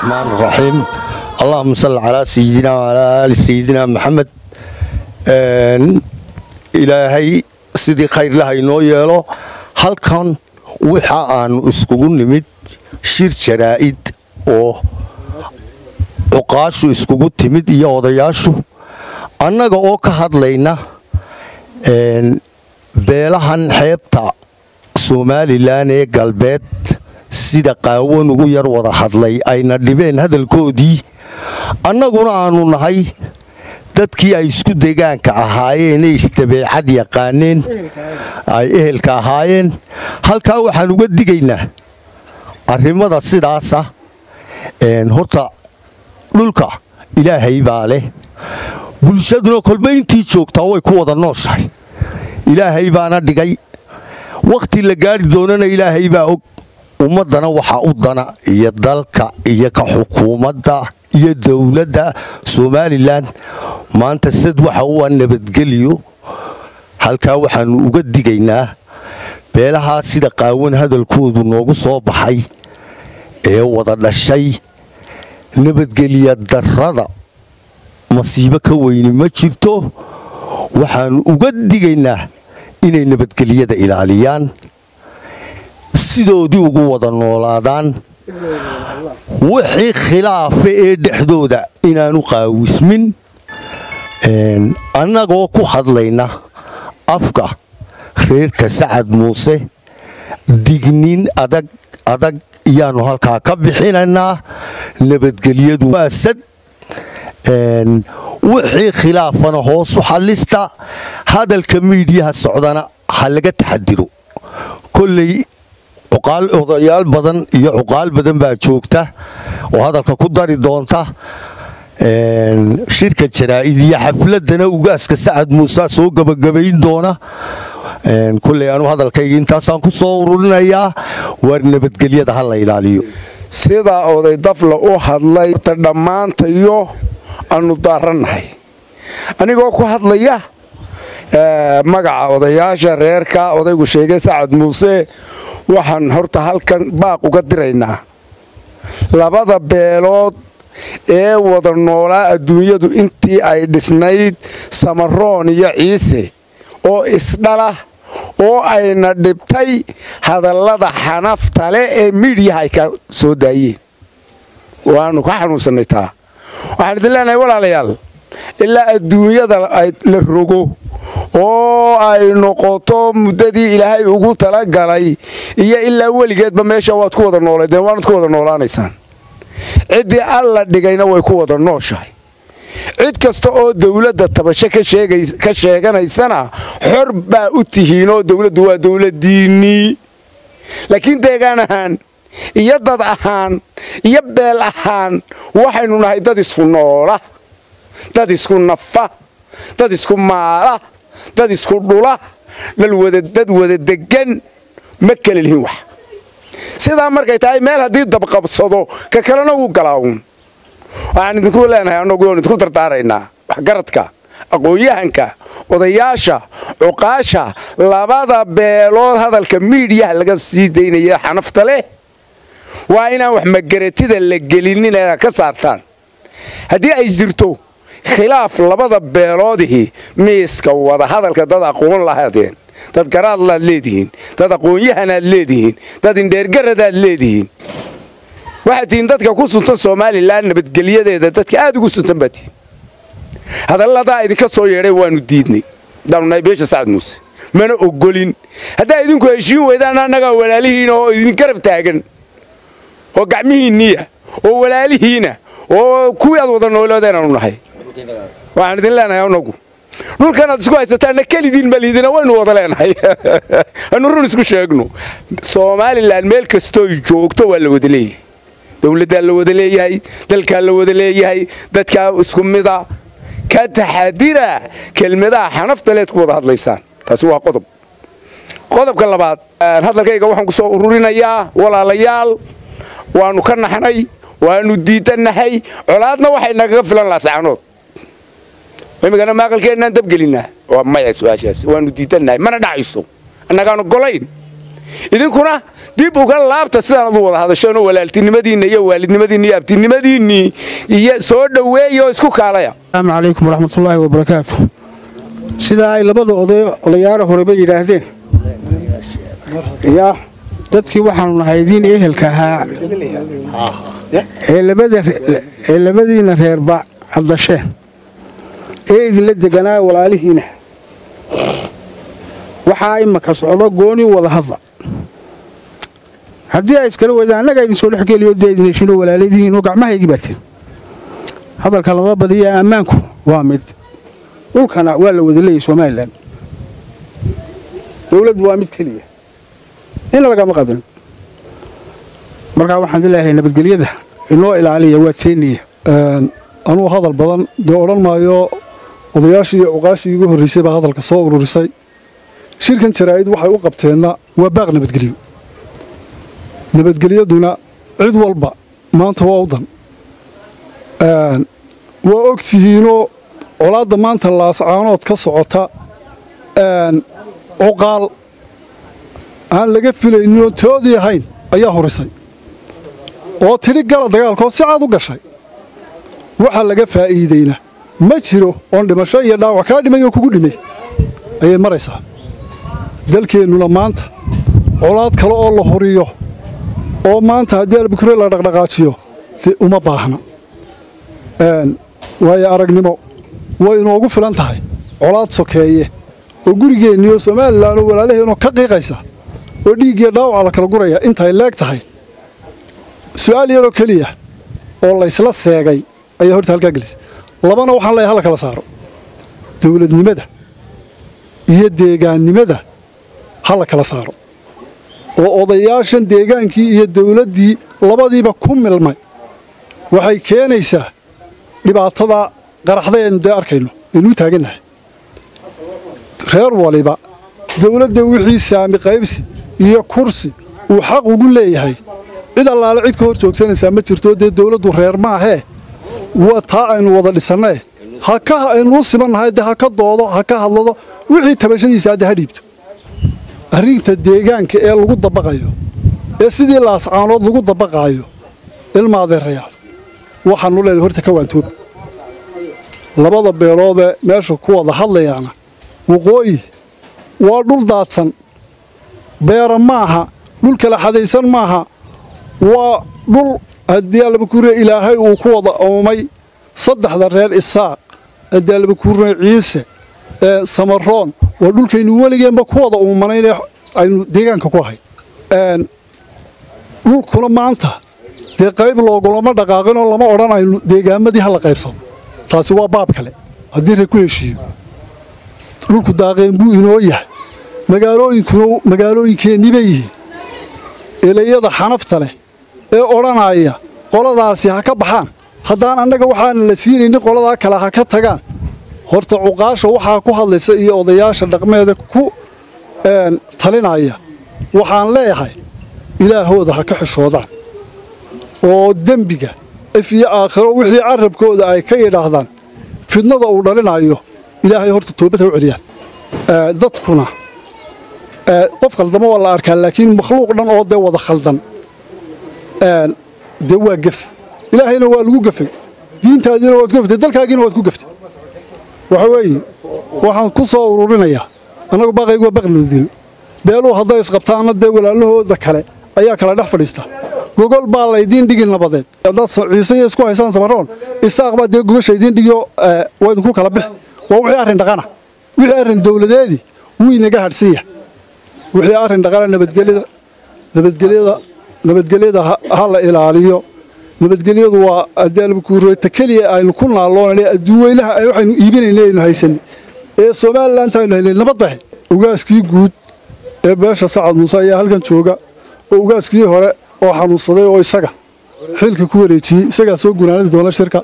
الرحمن الرحيم اللهم صل على سيدنا وعلى آل سيدنا محمد ilaahay sidii khayrlaha inoo yeelo halkan waxa aanu iskugu nimid shir jaraa'id oo cuqaashu iskugu timid iyo odayaashu annaga oo ka hadlayna beelahan xeebta somalilan ee galbeed sida qaawan ugu yar wada hadlay ayna dhibeen hadalkoodii annaguna aanu nahay dadkii ay isku degaanka ahaayeenee isdabeecad yaqaaneen ay ehelka ahaayeen halkaa waxaan uga digaynaa arrimada sidaasa horta dhulka ilaahay baa leh bulshaduna kolba intii joogtaa way ku wada nooshahay ilaahay baana dhigay wakhti la gaari doonana ilaahay baa og ummaddana waxaa u dana iyo dalka iyo ka xukuumadda iyo dowladda somalilan maanta sad waxa u ah nabadgelyo halkaa waxaannu uga digaynaa beelahaa sida qaawan hadalkoodu noogu soo baxay ee wada dhashay nabadgelya darrada masiibo ka weyni ma jirto waxaannu uga digaynaa inay nabadgelyada ilaaliyaan sidoodii ugu wada noolaadaan wixii khilaafa ee dhexdooda inaanu qaawismin annagoo ku hadlayna afka reerka sacad muuse digniin adag adag iyaannu halkaa ka bixinaynaa nabadgelyadu waa sad wixii khilaafana hoosu xallista hadalka miidhiyaha socdana ha laga taxadiro kolley odayaal badan iyo cuqaal badan baa joogta oo hadalka ku dari doonta shirka jaraa'id iyo xafladana ugaaska sacad muuse soo gebagabayn doona kulley anu hadalkayga intaasaan ku soo ururinayaa waar nabadgelyada ha la ilaaliyo sidaa oday dafla u hadlay ta dhammaantayo aanu daarannahay anigoo ku hadlaya magaca odayaasha reerka odaygu sheegay sacad muuse waxaan horta halkan baaq uga diraynaa labada beelood ee wada noolaa adduunyadu intii ay dhisnayd samaroon iyo ciise oo isdhala oo ayna dhibtay hadallada xanaftale ee miidhiyaha ay ka soo daayeen waannu ka xanuunsannay taa waxaan idin leenahay walaalayaal ilaa adduunyada la rogo oo ay noqoto muddadii ilaahay ugu talagalay iyo ilaa weligeedba meesha waad ku wada nooleedeen waanad ku wada noolaanaysaan ciddii alla dhigayna way ku wada nooshahay cid kasta oo dawladda tabasho ka sheeganaysana xor baa u tihiinoo dawladdu waa dawladdiinnii laakiin deegaan ahaan iyo dad ahaan iyo beel ahaan waxaynu nahay dad isku noola dad isku nafa dad isku maala dad isku dhula dad wada degan ma kala lihin wax sidaa markay tahay meel haddii dabqabsado ka kalena wuu galaawun waxaan idinku leenahay annagu oon idinku dardaaraynaa waxgaradka aqoon-yahanka odayaasha cuqaasha labada beelood hadalka miidhiyaha laga sii daynaya xanafta leh waa inaan wax magaratida la gelinin ee ka saartaan haddii ay jirto khilaaf labada beeloodihii miiska wada hadalka dad aqoon lahaadeen dad garaadlaad leedihiin dad aqoon-yahanaad leedihiin dad indheergaradaad leedihiin waxaad tihiin dadka ku suntan somalilan nabadgelyadeeda dadka aad ugu suntan baa tihiin hadalladaa idinka soo yeedhay waannu diidnay haddaanu nahay beesha sacad muuse mana ogolin haddaa idinku heshiin weydaan annagaa walaalihiina oo idin garab taagan oo gacmihiinniya oo walaalihiina oo kuwii aad wada nooloodeenu nahay waxaan idin leenahay anagu dhulkanaad isku haysataanna kelidiin malihidina waynu wada leenahay anu run isku sheegno somalilan meel kastooy joogto waa la wada leeyahay dowladdaa la wada leeyahay dalkaa la wada leeyahay dadkaa isku mida ka taxadira kelmadaha xanaftaleed ku wada hadlaysaan taasi waa qodob qodobka labaad hadalkayga waxaan ku soo ururinayaa walaalayaal waannu ka naxnay waannu diidannahay colaadna waxay nagaga filan laasacanood imikana maaqalkeennaan dabgelinaa waa maya su-aashaas waannu diidannahay mana dhacayso annagaan ogolayn idinkuna dib uga laabta sidaan adu wada hadasheenoo walaaltinimadiinna iyo waalidnimadiinna iyo abtinimadiinnii iyo soo dhoweeya oo isku kaalaya asalaamu calaykum waraxmatullaahi wabarakaatu sidaa ay labada oday olayaara horeba yidhaahdeen yaa dadkii waxaanu nahay idiin ehelka ahaa ee labadiinna reerba caddasheen ee idinla deganaa walaalihiina waxaa imaka socdo gooni wada hadla haddii ay iskala wadaan annagaa idinsoo dhexgeliyo dee idin heshinoo walaaladihiinoo gacmahaygii baateen hadalka lama badiya ammaanku waa mid dhulkana waa la wada leeyay somalilan dowladdu waa mid keliya ina lagama qadin markaa waxaan dileeyahay nabadgelyada inoo ilaaliya waa teeniya anuu hadal badan dee odhan maayo odayaashii iyo cuqaashii igu horraysay baa hadalka soo ururisay shirkan jaraa'id waxay u qabteenna waa baaq nabadgelyo nabadgelyaduna cid walba maanta waa u dan waa og tihiinoo colaadda maanta laascaanood ka socota cuqaal aan laga filayninoo toodii ahayn ayaa horisay oo tidhi gala dagaalkoo si caad u gashay waxa laga faa'iideyna ma jiro oon dhimasho iyo dhaawac kaa dhimay oo kugu dhimay ayay maraysaa dalkeennuna maanta colaad kale oo la huriyo oo maanta haddii albukure la dhaqdhaqaajiyo dee uma baahna waayo aragnimo way inoogu filan tahay colaad sokeeye oo gurigeenniioo somalilan oo walaalaheenoo ka qiiqaysa oo dhiiggiyo dhaawaca la kala guraya intay leeg tahay su'aal yaroo keliya oo laysla seegay ayaa horta halkaa gelisay labana waxaan leeyahay hala kala saaro dowladnimada iyo deegaannimada ha la kala saaro oo odayaashan deegaankii iyo dawladdii labadiiba ku milmay waxay keenaysaa dhibaatada qaraxda eenu dee arkayno aynuu taagannahay reer waliba dawladda wixii saami qaybsi iyo kursi uu xaq ugu leeyahay cid allaale cid ka hor joogsanaysaa ma jirto dee dawladdu reer maahee waa taa aynu wada dhisannee ha ka aynuu simannahay dee ha ka doodo ha ka hadlado wixii tabashadiisa hadde ha dhiibto arrinta deegaanka ee lagu dabaqayo ee sidii laascaanood lagu dabaqaayo ilmaadeerayaal waxaanu leenahay horta ka waantoobi labada beeloodee meesha ku wada hadlayaana waqooyi waa dhul daadsan beera maaha dhul kala xadaysan maaha waa dhul haddii allabakuure ilaahay uu ku wada oomay saddexda reer isaaq haddii allabakuure ciise ee samaroon waa dhulkaynu weligeenba ku wada uumanaynee aynu deegaanka ku ahay dhulkuna maanta dee qayb loogulama dhaqaaqinoo lama odhan aynu deegaamadii ha la qaybsado taasi waa baab kale haddii ree ku heshiiyo dhulku daaqeen buu inoo yahay magaalooyinkuna magaalooyinkeennii bay yihiin elayada xanafta leh ee odhanaya qoladaasi ha ka baxaan haddaan annaga waxaana la siinaynin qoladaa kale ha ka tagaan horta cuqaasha waxaa ku hadlaysa iyo odayaasha dhaqmeeda ku talinaya waxaan leeyahay ilaahooda ha ka xishoodaan oo dembiga if iyo aakhiro wixii carabkooda ay ka yidhaahdaan fidnada uu dhalinayo ilaahay horta toobad ha u celiyaan dadkuna qof khaldamo waa la arkaa laakiin makhluuq dhan oo dee wada khaldan dee waa gef ilaahayna waa lagu gefay diintaadiina waad ku gaftay dalkaagiina waad ku gaftay waxa weeye waxaan ku soo ururinayaa annagu baaqaygu waa baqnodil beeluu hadday isqabtaanna dee walaalahooda kale ayaa kala dhex fadhiista gogol baa laydiin dhigi nabadeed haddaad ciise iyo isku haysaan samaroon isaaq baa dee gogasha idiin dhigiyo waa idinku kala bixi waa wixii arrin dhaqana wixii arrin dawladeedii wuu inaga hadhsan yahay wixii arrin dhaqana nabadgelyada nabadgelyada nabadgelyada ha la ilaaliyo nabadgelyadu waa adaalbakuureeta keliya aynu ku naalloonane adduuweynaha waxaynu iibinayna aynu haysanin ee somalilan aynu haynay nabad bahe ugaaskii guud ee beesha sacad muuse ayaa halkan jooga oo ugaaskii hore oo xanuunsaday oo isaga xilka ku wareejiyey isagaa soo gunaanadi doona shirka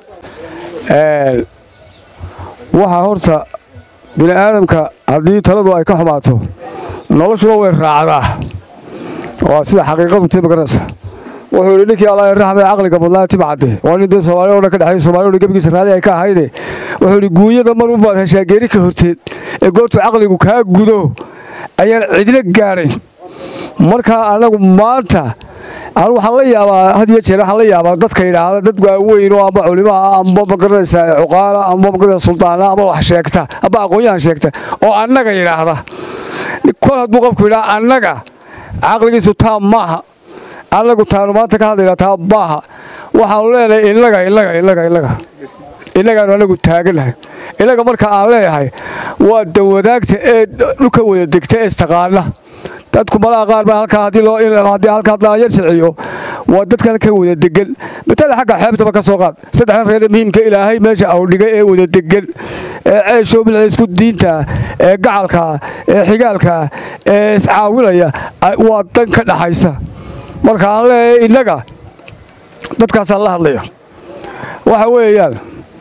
waxaa horta bini aadamka haddii taladu ay ka xumaato noloshuna way raacdaa waa sida xaqiiqadu tii magaranaysa wuxuu yidhi ninkii allah raxmay caqliga badnaa tibcadde waa nin dee soomaali o dhan ka dhexeey soomali o dhan gebigiisa raali ay ka ahayde wuxuu yidhi guunyada mar unbaad heshaa geeri ka horteed ee goortuu caqligu kaa gudo ayaan cidlo gaadhayn markaa anagu maanta anu waxaan la yaabaa had iyo jeer waxaan la yaabaa dadka yidhaahda dad waaweyn oo amba culimaha amba magaranaysa cuqaala amba magaranaysa suldaana amba wax sheegta amba aqoon-yahan sheegta oo annaga yidhaahda kol hadduu qofku yidhaha annaga caqligiisu taa maaha annagu taanu maanta ka hadlayna taa maaha waxaanu leenahay innaga innaga innaga innaga innagaanu anagu taaganahay innaga marka aan leeyahay waa dawadaagta ee dhulka wada degta ee istaqaana dadku malaha qaar baa halkaa haddii loo haddii halkaa dhalinyar sharciyo waa dadkan ka wada degan matala xagga xeebtaba ka soo qaad saddexdan reer muhiimka ilaahay meesha au dhigay ee wada degan ee ceeshow bilca isku diinta ee gacalka ee xigaalka ee iscaawinaya waa dan ka dhaxaysa marka aan leeyahay innaga dadkaasaan la hadlaya waxa weeyaan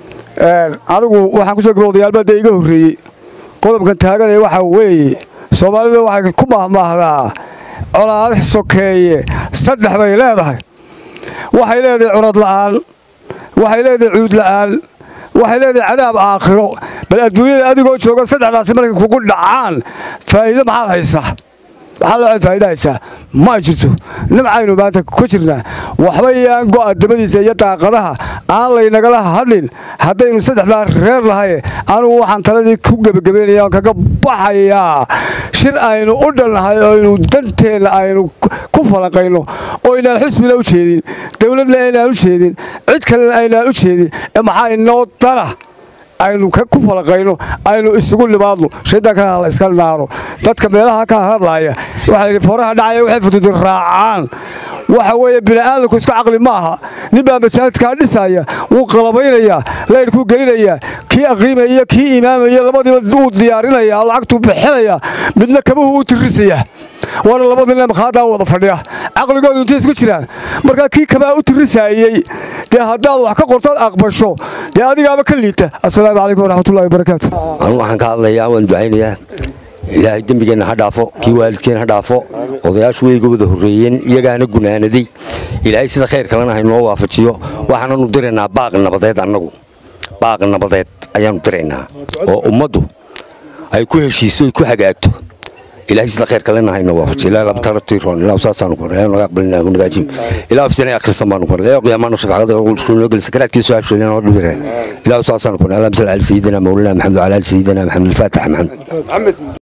anigu waxaan kusoo gaba odayaalbaa dee iga horreeyey qodobkan taaganaya waxaa weeye soomaalida waxay ku mahmaahdaa colaad sokeeye saddex bay leedahay waxay leedahay cunad la'aan waxay leedahay cuud la'aan waxay leedahay cadaab aakhiro bal adduunyada adigoo jooga saddexdaasi markay kugu dhacaan faa'iido maxaad haysaa maxaa loo faa'iida haysaa ma jirto nimcaynu maanta ku jirnaa waxba yaan go'a dabadiisa iyo daaqadaha aan laynagala hadlin haddaynu saddexdaa reer lahay anugu waxaan taladii ku gebagabaynaya oon kaga baxayaa shir aynu u dhannahay oo aynu danteenna aynu ku falanqayno oo aynaan xusbina u jeedin dowladna aynaan u jeedin cid kalena aynaan u jeedin ee maxaa inoo dana aynu ku falaqayno aynu isugu nimaadno shaydaankana la iska naaro dadka meelaha ka hadlaaya waxaa layidhi fooraha dhacaya waxay futudin raacaan waxa weeye bini'aadamku isku caqli ma aha nin baa masaajidkaa dhisaya wuu qalabaynayaa laydhkuu gelinayaa kii aqiimaya iyo kii imaamaya labadiiba wuu diyaarinaya lacagtuu bixinaya midna kabuhu u tirisaya waana labadina makhaaddaa wada fadhiya caqligoodu intay isku jiraan markaa kii kabaa u tirisaayey dee haddaad wax ka qortood aqbasho dee adigaaba ka liita assalaamu calaykum waraxmatullahi wabarakaatu anu waxaan ka hadlayaa waan ducaynayaa ilaahay dembigeenna ha dhaafo kii waalidkeen ha dhaafo odayaashu weyga wada horreeyeen iyagaana gunaanaday ilaahay sida khayr kalena haynoo waafajiyo waxaananu diraynaa baaq nabadeed annagu baaq nabadeed ayaannu diraynaa oo ummaddu ay ku heshiiso ay ku hagaagto ilaahay sida khayr kalena hayno waafajiyo ilaahay labtaratiroon ilaahu saasaanu ku ilaahay naga aqbalina ku nagaajim ilaahu fidana akhrisan baanu ku ilaahay qiyaamaana shafaqada oo qulshu noo gelisa karaadkiisu afshalina oo dhibireen ilaahu saasaanu ku ilaahay sallallahu alayhi sayyidina mawlana maxamed wa ala ali sayyidina maxamed al-fatih maxamed